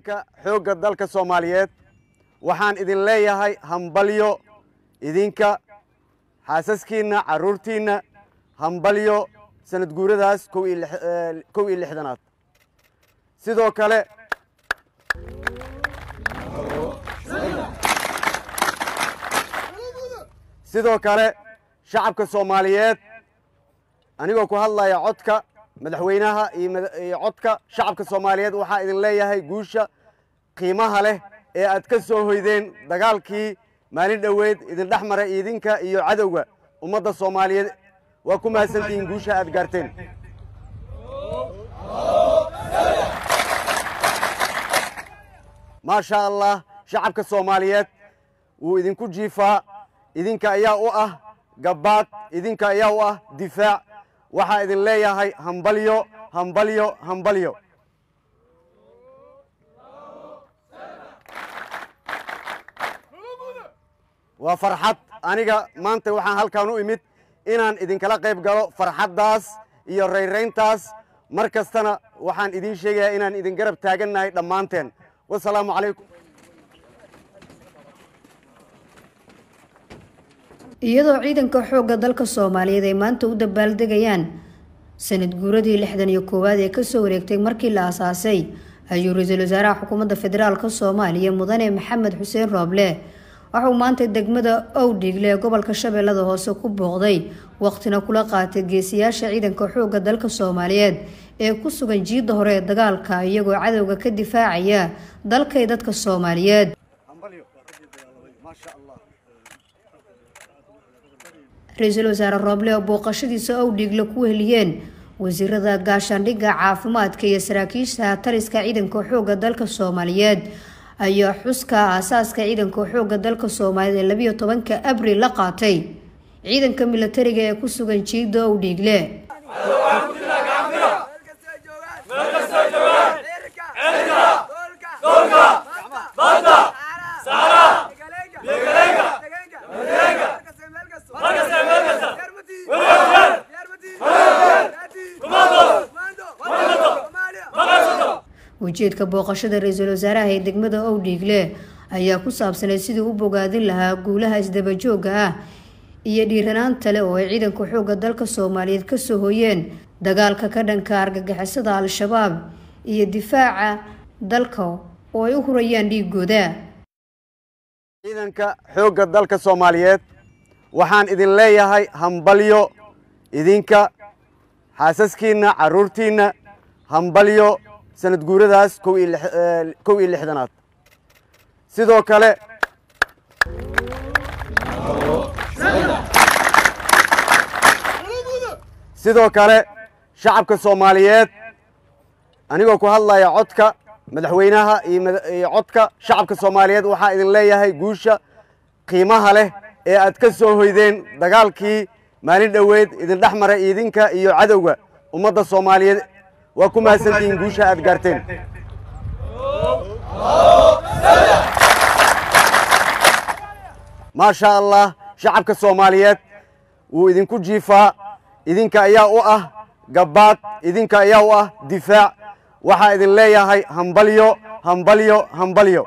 ciidanka xoogga dalka soomaaliyeed waxaan idin leeyahay hambalyo idinka xaasaskiinna carruurtiinna hambalyo sanad guuradaas kow iyo lix- eh, kow iyo lixdanaad sidoo kale sidoo kale shacabka soomaaliyeed anigoo ku hadlaya codka madaxweynaha iyo mada- iyo codka shacabka soomaaliyeed waxaa idin leeyahay guusha qiimaha leh ee aad ka soo hoydeen dagaalkii maalin dhoweyd idin dhex maray idinka iyo cadowga ummadda soomaaliyeed waa ku mahadsantihiin guusha aad gaarteen maasha allah shacabka soomaaliyeed wuu idinku jiifaa idinka ayaa u ah gabbaad idinka ayaa u ah difaac waxaa idin leeyahay hambalyo hambalyo hambalyo waa farxad aniga maanta waxaan halkan u imid inaan idinkala qayb galo farxaddaas iyo rayrayntaas mar kastana waxaan idiin sheegayaa inaan idin garab taagannahay dhammaanteen wasalaamu calaykum iyadoo ciidanka xoogga dalka soomaaliyeed ay maanta u dabaaldegayaan sanad guuradii lixdan iyo koowaad ee kasoo wareegtay markii la asaasay ayuu ra-iisul wasaaraha xukuumadda federaalk soomaaliya mudane maxamed xuseen rooble waxauu maanta degmada owdhigle ee gobolka shabeellada hoose ku booqday waqtina kula qaatay geesiyaasha ciidanka xoogga dalka soomaaliyeed ee ku sugan jiidda hore ee dagaalka iyagoo cadowga ka difaacaya dalkay dadka soomaaliyeed ra-iisul wasaare rooble oo booqashadiisa owdhigle ku heliyeen wasiirada gaashaandhigga caafimaadka iyo saraakiisha taliska ciidanka xoogga dalka soomaaliyeed ayaa xuska aasaaska ciidanka xoogga dalka soomaaliyeed ee labiyo tobanka abril la qaatay ciidanka milatariga ee ku sugan jiidda owdhigle ujeedka booqashada ra-iisul wasaaraha ee degmada owdhiigle ayaa ku saabsanay sidii u bogaadin lahaa guulaha isdabajooga ah iyo dhiiranaanta leh oo ay ciidanka xoogga dalka soomaaliyeed kasoo hoyeen dagaalka ka dhanka argagixisada al-shabaab iyo difaaca dalka oo ay u hurayaan dhiigooda ciidanka xoogga dalka soomaaliyeed waxaan idin leeyahay hambalyo idinka xaasaskiinna carruurtiinna hambalyo sanad guuradaas kow iyo lix- eh, kow iyo lixdanaad sidoo kale sidoo kale shacabka soomaaliyeed anigoo ku hadlaya codka madaxweynaha iyo mada- iyo codka shacabka soomaaliyeed waxaa idin leeyahay guusha qiimaha leh ee aad ka soo hoydeen dagaalkii maalin dhoweyd idin dhex maray idinka iyo cadowga ummadda soomaaliyeed waa ku mahadsantihiin guusha aad gaarteen maasha allah shacabka soomaaliyeed wuu idinku jiifaa idinka ayaa u ah gabbaad idinka ayaa u ah difaac waxaa idin leeyahay hambalyo hambalyo hambalyo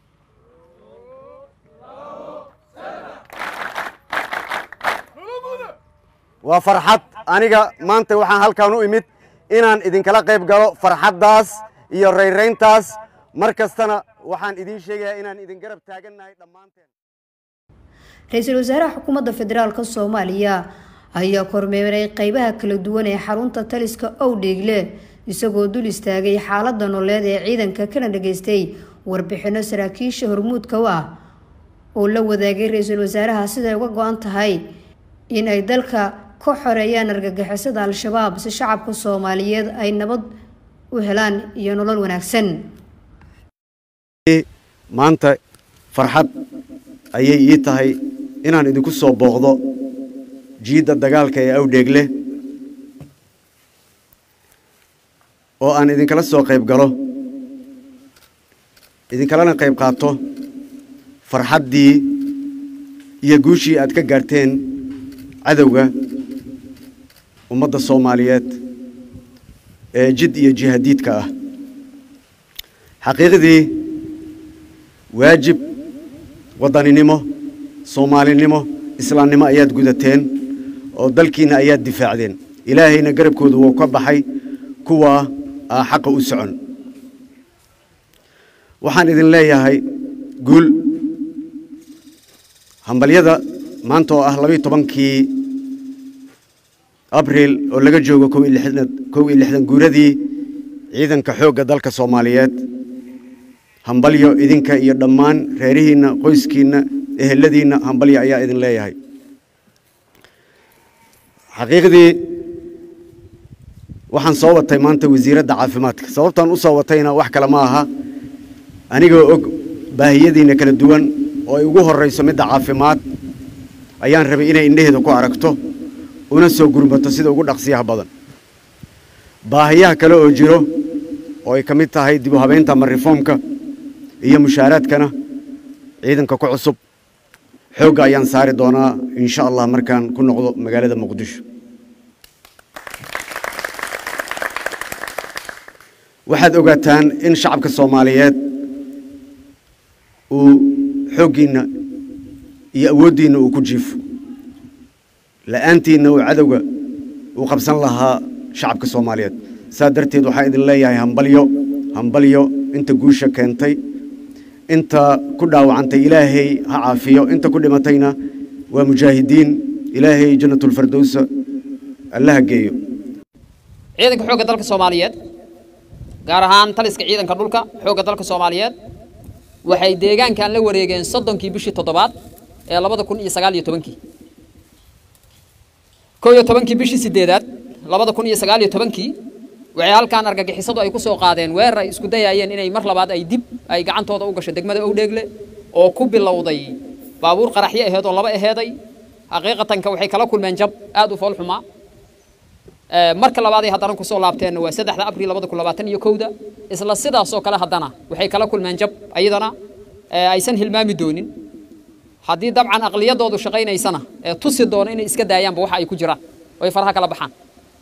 waa farxad aniga maanta waxaan halkan u imid inaan idinkala qayb galo farxaddaas iyo rayrayntaas mar kastana waxaan idiin sheegayaa inaan idin garab taagannahay dhammaanteen ra-iisul wasaaraha xukuumadda federaalk soomaaliya ayaa kormeeray qeybaha kala duwan ee xarunta taliska owdhiigle isagoo dul istaagay xaalada nololeed ee ciidanka kana dhageystay warbixino saraakiisha hormuudka u ah oo la wadaagay ra-iisul wasaaraha siday uga go-an tahay in ay dalka ka xoreeyaan argagixisada al-shabaab si shacabka soomaaliyeed ay nabad u helaan iyo nolol wanaagsan maanta farxad ayay ii tahay inaan idinku soo booqdo jiidda dagaalka ee awdheegle oo aan idinkala soo qayb galo idinkalana qayb qaato farxaddii iyo guushii aad ka gaarteen cadowga ummadda soomaaliyeed ee jid iyo jihadiidka ah xaqiiqdii waajib waddaninimo soomaalinimo islaamnimo ayaad gudateen oo dalkiinna ayaad difaacdeen ilaahayna garabkooda wuu ka baxay kuwaa aa xaqa u socon waxaan idin leeyahay guul hambalyada maanta oo ah labayo tobankii abriil oo laga joogo kow iyo lixdan kow iyo lixdan guuradii ciidanka xoogga dalka soomaaliyeed hambalyo idinka iyo dhammaan reerihiinna qoyskiinna eheladiinna hambalyo ayaa idin leeyahay xaqiiqdii waxaan soo watay maanta wasiiradda caafimaadka sababtaan u soo watayna wax kale ma aha anigoo og baahiyadiinna kala duwan oo ay ugu horrayso midda caafimaad ayaan rabay inay indhaheeda ku aragto una soo gurmato sida ugu dhaqsiyaha badan baahiyaha kale oo jiro oo ay ka mid tahay dib u habeynta ama reformka iyo mushaaraadkana ciidanka ku cusub xoogga ayaan saari doonaa insha allah markaan ku noqdo magaalada muqdisho waxaad ogaataan in shacabka soomaaliyeed uu xooggiinna iyo awooddiinna uu ku jiifo la'aantiinna uu cadowga uu qabsan lahaa shacabka soomaaliyeed saa darteed waxaan idin leeyahay hambalyo hambalyo inta guusha keentay inta ku dhaawacantay ilaahay ha caafiyo inta ku dhimatayna waa mujaahidiin ilaahay jannatulfardowsa allaha geeyo ciidanka xoogga dalka soomaaliyeed gaar ahaan taliska ciidanka dhulka xoogga dalka soomaaliyeed waxay deegaankan la wareegeen soddonkii bishii toddobaad ee labada kun iyo sagaal iyo tobankii kow iyo tobankii bishii sideedaad labada kun iyo sagaal iyo tobankii waxay halkaan argagixisadu ay ku soo qaadeen weerar ay isku dayaayeen inay mar labaad ay dib ay gacantooda u gasho degmada owdheegle oo ku bilowday baabuur qaraxyo aheed oo laba aheeday xaqiiqatanka waxay kala kulmeen jab aad u fool xumaa marka labaaday haddana kusoo laabteenna waa saddexda abriil labada kun labaatan iyo kowda isla sidaasoo kale haddana waxay kala kulmeen jab ayadana aysan hilmaami doonin haddii dabcan aqliyadoodu shaqaynaysana ee tusi doono inay iska daayaanba waxa ay ku jiraan oo ay faraha kala baxaan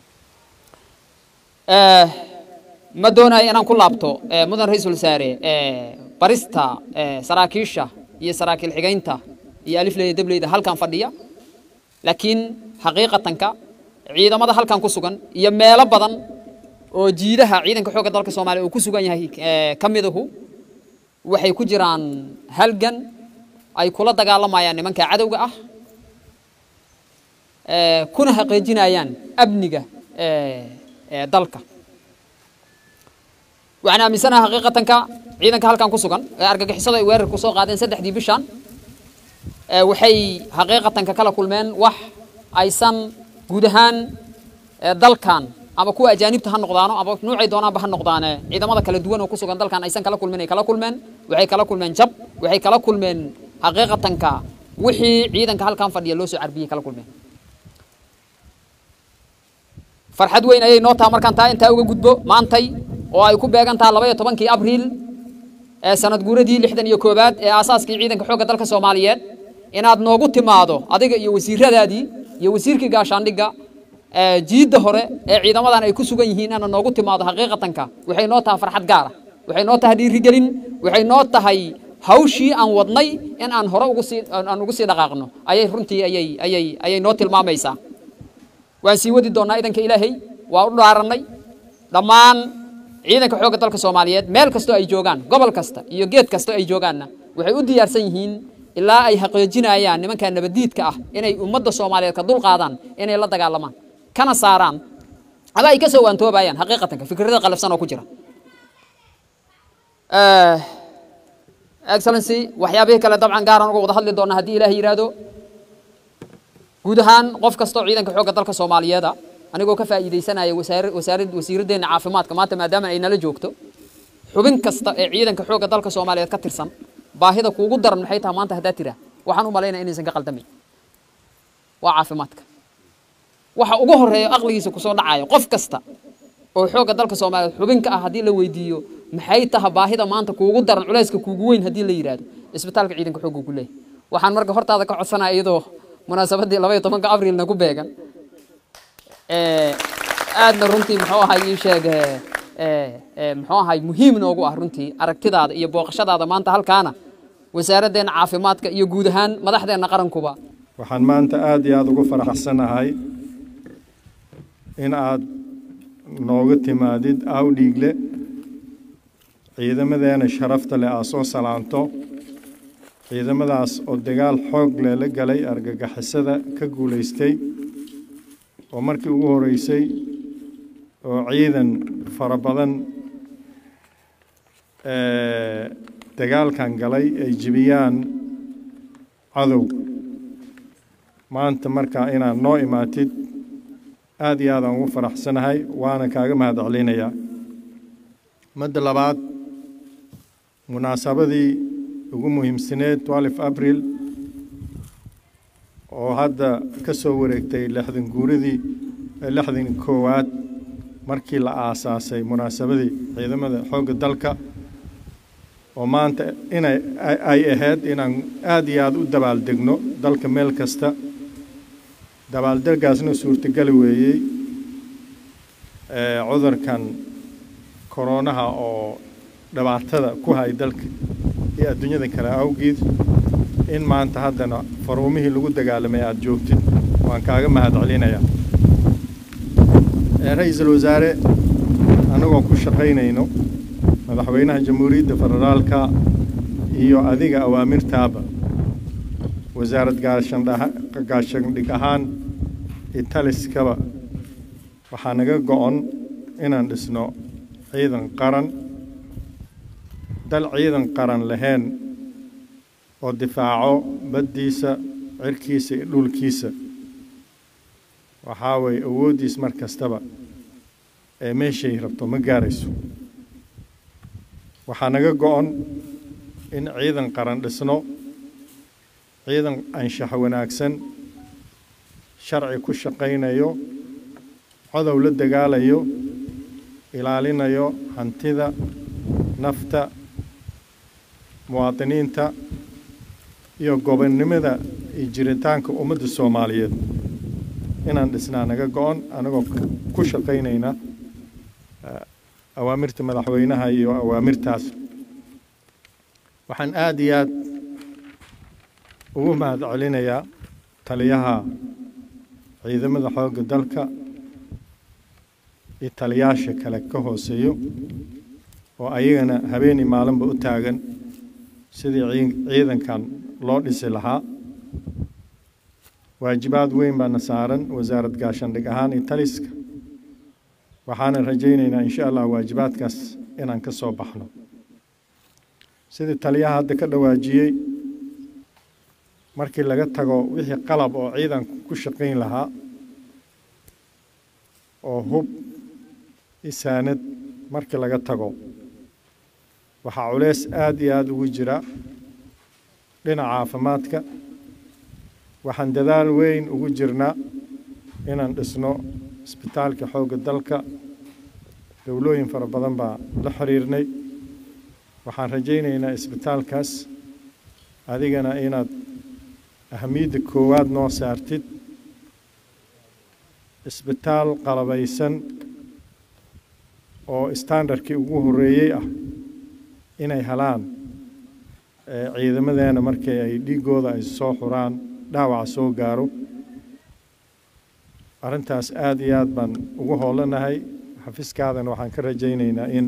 ma doonayo inaan ku laabto mudan ra-iisul wasaare barista saraakiisha iyo saraakiil xigaynta iyo alifleyda dableyda halkan fadhiya laakiin xaqiiqatanka ciidamada halkan ku sugan iyo meelo badan oo jiidaha ciidanka xoogga dalka soomaaliya uu ku sugan yahay ka midahu waxay ku jiraan halgan ay kula dagaalamayaan nimanka cadowga ah kuna xaqiijinayaan amniga dalka waxaan aaminsanaha xaqiiqatanka ciidanka halkan ku sugan ee argagixisada ay weerarku soo qaadeen saddexdii bishan waxay xaqiiqatanka kala kulmeen wax aysan guud ahaan dalkan ama kuwa ajaanibta ha noqdaano ama nuucay doonaanba ha noqdaane ciidamada kala duwan oo ku sugan dalkan aysan kala kulmin ay kala kulmeen waxay kala kulmeen jab waxay kala kulmeen xaqiiqatanka wixii ciidanka halkan fadhiya loo soo carbiyey kala kulmeen farxad weyn ayay noo taha markaan taa intaa uga gudbo maantay oo ay ku beegan taha laba iyo tobankii abriil ee sanad guuradii lixdan iyo koowaad ee aasaaskii ciidanka xoogga dalka soomaaliyeed inaad noogu timaado adiga iyo wasiiradaadii iyo wasiirkii gaashaandhigga jiidda hore ee ciidamadan ay ku sugan yihiin inaad noogu timaado xaqiiqatanka waxay noo tahay farxad gaara waxay noo tahay dhiirigelin waxay noo tahay hawshii aan wadnay in aan hore ugu sii aan ugu sii dhaqaaqno ayay runtii ayay ayay ayay noo tilmaamaysaa waan sii wadi doonnaa idanka ilaahay waa u dhaarannay dhammaan ciidanka xoogga dalka soomaaliyeed meel kastoo ay joogaan gobol kasta iyo geed kasta ay joogaanna waxay u diyaarsan yihiin ilaa ay xaqiijinayaan nimanka nabadiidka ah inay ummadda soomaaliyeed ka dulqaadaan inay la dagaalamaan kana saaraan ama ay ka soo waantoobayaan xaqiiqatanka fikrada qalafsan oo ku jira excellency waxyaabihii kale dabcan gaaran uga wada hadli doona haddii ilaahay yidhaahdo guud ahaan qof kastoo ciidanka xoogga dalka soomaaliyeeda anigoo ka faa'iidaysanaya wasaar wasaarad wasiiraddeena caafimaadka maanta maadaama ay nala joogto xubin kasta ee ciidanka xoogga dalka soomaaliyeed ka tirsan baahida kuugu daran maxay tahay maanta haddaa tiraa waxaan u malaynaya inaysan ka qaldamayn waa caafimaadka waxa ugu horeeya aqligiisa kusoo dhacayo qof kasta oo xoogga dalka soomaaliyeed xubinka ah haddii la weydiiyo maxay taha baahida maanta kuugu daran culayska kuugu weyn haddii la yidhaahdo isbitaalka ciidanka xoogga ku leeyahy waxaan marka hortaada ka codsanaya iyadoo munaasabaddii laba iyo tobanka abrilna ku beegan aadna runtii muxuu ahaa ii sheeg muxuu ahay muhiim noogu ah runtii aragtidaada iyo booqashadaada maanta halkaana wasaaraddeena caafimaadka iyo guud ahaan madaxdeenna qarankuba waxaan maanta aada iyo aada ugu faraxsanahay in aad nooga timaadid awdhiigle ciidamadeena sharafta leh aad soo salaanto ciidamadaas oo dagaal xoog leh la galay argagixisada ka guulaystay oo markii ugu horeysay oo ciidan fara badan dagaalkan galay ay jibiyaan cadow maanta markaa inaad noo imaatid aada iyo aadaan ugu faraxsanahay waana kaaga mahad celinayaa madda labaad munaasabadii ugu muhiimsaneed twelve abril oo hadda ka soo wareegtay lixdan guuradii lixdan koowaad markii la aasaasay munaasabadii ciidamada xoogga dalka oo maanta inay ay ahayd inaan aada iyo aada u dabaaldegno dalka meel kasta dabaaldegaasna suurtogeli weeyey cudurkan koroonaha oo dhibaatada ku hay dalka iyo adduunyada kale awgeed in maanta haddana faruumihii lagu dagaalamay aada joogtid waan kaaga mahad celinayaa ra-iisul wasaare annagoo ku shaqaynayno madaxweynaha jamhuuriyadda federaalka iyo adiga awaamirtaaba wasaarad gaashandhig ahaan italiskaba waxaa naga go-on inaan dhisno ciidan qaran dal ciidan qaran lahayn oo difaaco baddiisa cirkiisa iyo dhulkiisa waxaa weeye awooddiis mar kastaba ee meeshay rabto ma gaarayso waxaa naga go-on in ciidan qaran dhisno ciidan anshax wanaagsan sharci ku shaqaynayo codow la dagaalayo ilaalinayo hantida nafta muwaadiniinta iyo gobonnimada iyo jiritaanka ummadda soomaaliyeed inaan dhisnaa naga go-on anagoo ku shaqaynayna awaamirta madaxweynaha iyo awaamirtaas waxaan aada iyo aad ugu mahad celinayaa taliyaha ciidamada xoogga dalka iyo taliyaasha kale ka hooseeyo oo ayagana habeenii maalinba u taagan sidii ciidankan loo dhisi lahaa waajibaad weyn baana saaran wasaarad gaashandhig ahaan iyo taliska waxaana rajaynaynaa insha allah waajibaadkaas inaan ka soo baxno sidii taliyaha hadda ka dhawaajiyey markii laga tago wixii qalab oo ciidanku ku shaqayn lahaa oo hub isaanad markii laga tago waxaa culeys aada iyo aada ugu jira dhinaca caafimaadka waxaan dadaal weyn ugu jirnaa inaan dhisno isbitaalka xoogga dalka dowlooyin fara badan baa la xiriirnay waxaan rajaynaynaa isbitaalkaas adigana inaad ahamiyadda koowaad noo saartid isbitaal qalabaysan oo standardkii ugu horreeyey ah inay helaan ciidamadeena markii ay dhiiggooda ay soo xuraan dhaawaca soo gaaro arrintaas aada iyo aad baan ugu hoolanahay xafiiskaadana waxaan ka rajaynaynaa in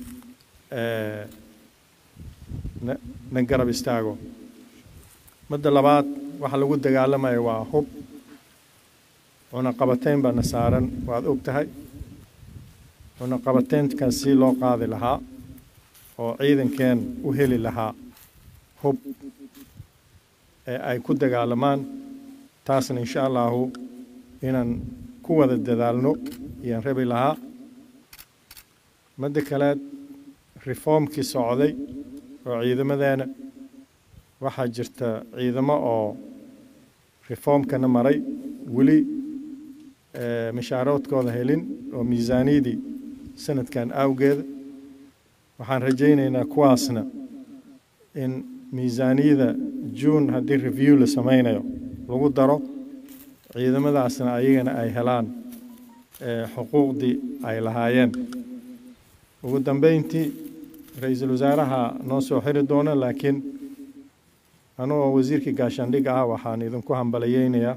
na garab istaago madda labaad waxa lagu dagaalamaya waa hub cunaqabateyn baana saaran waad og tahay cunaqabateynkan si loo qaadi lahaa oo ciidankeen u heli lahaa hub ee ay ku dagaalamaan taasna insha allahu inaan ku wada dadaalno ayaan rabi lahaa madda kaleed reformkii socday oo ciidamadeena waxaa jirta ciidamo oo reformkana maray weli mashaaroodkooda helin oo miisaaniyadii sanadkan awgeeda waxaan rajaynaynaa kuwaasna in miisaaniyada juun haddii review la samaynayo lagu daro ciidamadaasna ayagana ay helaan xuquuqdii ay lahaayeen ugu dambeyntii ra-iisul wasaaraha noo soo xiri doona laakiin anugoo wasiirkii gaashaandhig ah waxaan idinku hambalayeynayaa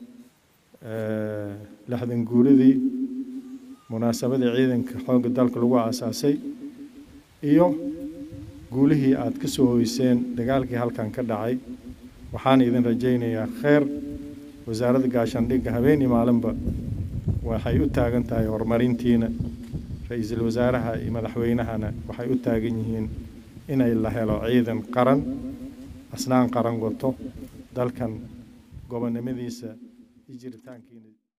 lixdan guuridii munaasabadii ciidanka xoogga dalka lagu aasaasay iyo guulihii aad ka soo hoyseen dagaalkii halkan ka dhacay waxaan idin rajaynayaa kheer wasaaradda gaashaandhigga habeen iyo maalinba waxay u taagan tahay horumarintiina ra-iisul wasaaraha iyo madaxweynahana waxay u taagan yihiin inay la helo ciidan qaran asnaan qaran wato dalkan gobonnimadiisa iyo jiritaankiina